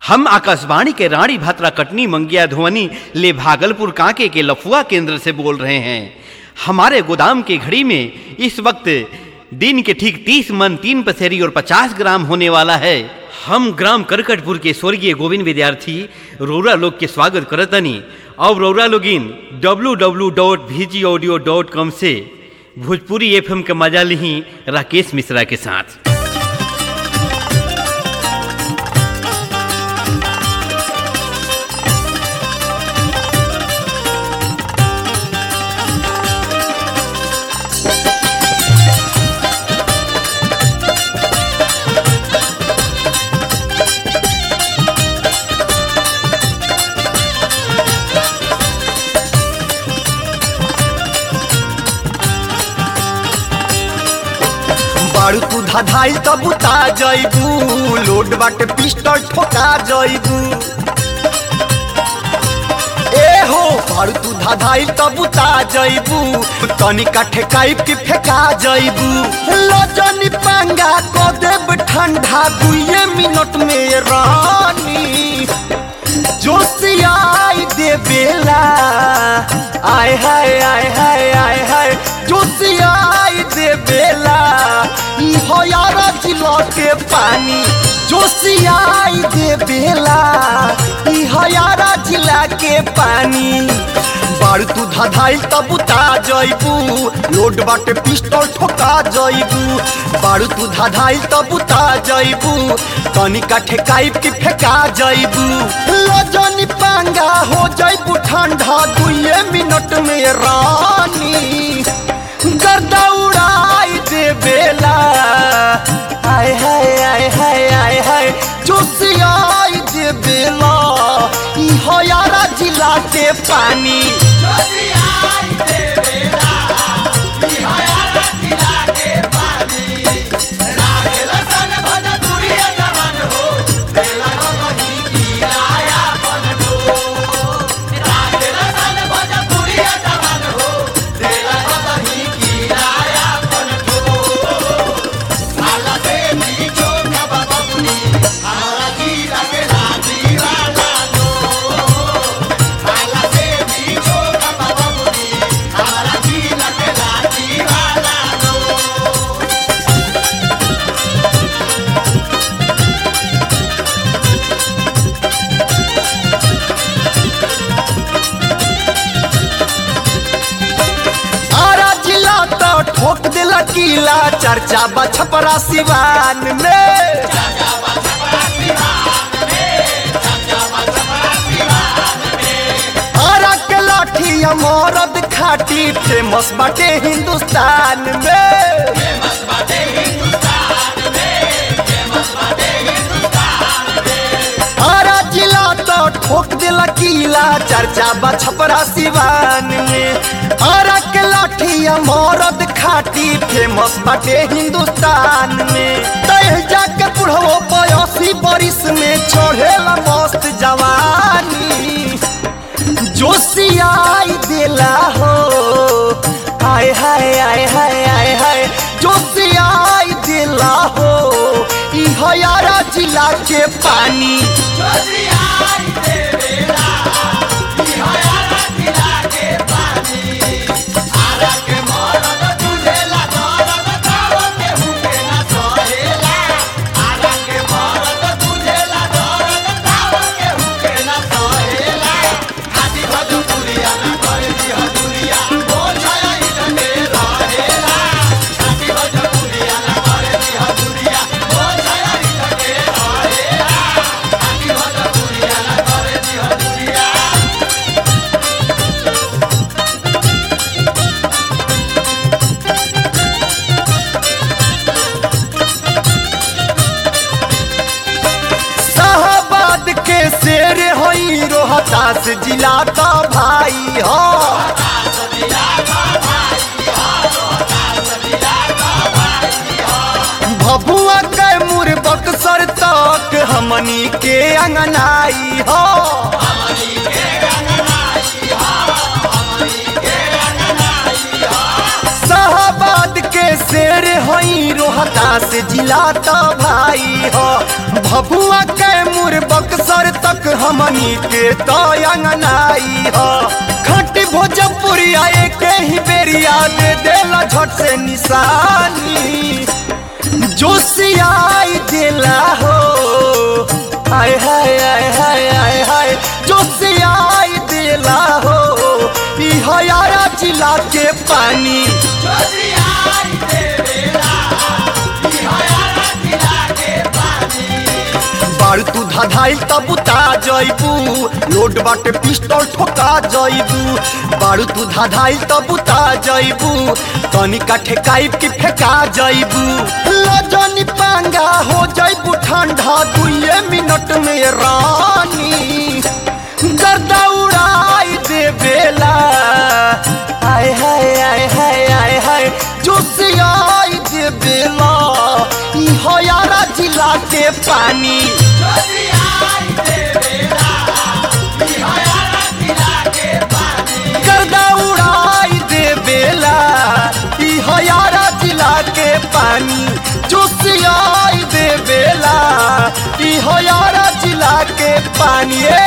हम आकाशवाणी के रानी भात्रा कटनी मंगिया धुवनी ले भागलपुर कांके के लफुआ केंद्र से बोल रहे हैं हमारे गोदाम की घड़ी में इस वक्त दिन के ठीक तीस मन तीन पसेरी और पचास ग्राम होने वाला है हम ग्राम करकटपुर के स्वर्गीय गोविंद विद्यार्थी रौरा लोग के स्वागत करतनी और रौरा लोगिन W W dot V G audio dot com से भोजपुरी एफ के मजा ली राकेश मिश्रा के साथ बारू तू धाधाइल तब उता जइबू लोड बाटे पिस्टल ठोका जइबू ए हो बारू तू धाधाइल तब उता जइबू तनी काठे काइप के फेंका जइबू लजनी पांगा को देब ठंडा दुए मिनट में रानी जोशियाई दे बेला आय हाय आय हाय आय हाय जोशियाई दे बेला ई हो यारा जिलो के पानी जोशियाई दे बेला ई हो यारा जिला के पानी बारू तू धाधाइल तब उता जइबू लोड बाटे पिस्टल ठोका जइबू बारू तू धाधाइल तब उता जइबू तनी काठे काइप के फेंका जइबू लजनी पांगा हो जइबू ठंडा दुए मिनट में रानी गर्दा उड़ाई दे बेला आय हाय आय हाय आय हाय जोशियाई दे बेला ई हो यारा जिला के पानी आरा जिला तो ठोक देला किला चर्चा बा छपरा सिवान में आरा के लाठी मरद खाटी फेमस बाटे हिंदुस्तान में आरा जिला तो ठोक देला किला चर्चा बा छपरा सिवान में आरा के लाठी मरद खाटी फेमस बाटे हिंदुस्तान में तय जाके बुढ़ो बयासी बरिस में चढ़ेला मस्त जवानी जोशियाई देला हो हाय हाय हाय हाय हाय हाय जोशियाई देला हो ई हयारा जिला के पानी शाहबाद के शेर होई रोहतास जिला का भाई हो भभुआ के मुर बक्सर तक हमनी के अंगनाई हो शाहबाद के शेर होई रोहतास जिला तो भाई हो भभुआ के मुर बक्सर के तो अंगनाई हो खटी भोजपुरिया एक ही बेरिया दे देला झट से निशानी जोशियाई दिला हो हाय हाय हाय हाय हाय हाय जोशियाई दिला हो ई हयारा जिला के पानी बारू तू धधाइल तब उता जइबू लोड बाटे पिस्टल ठोका जइबू बारू तू धधाइल तब उता जइबू तनिका ठेकाइब की फेंका जइबू लजनी पांगा हो जइबू ठंडा दुए मिनट में रानी गर्दा उड़ाई दे बेला हाय हाय हाय हाय हाय हाय जोशियाई दे बेला ई हयारा जिला के पानी गर्दा उड़ाई दे बेला ई हयारा जिला के पानी जोशियाई दे बेला ई हयारा जिला के पानी ए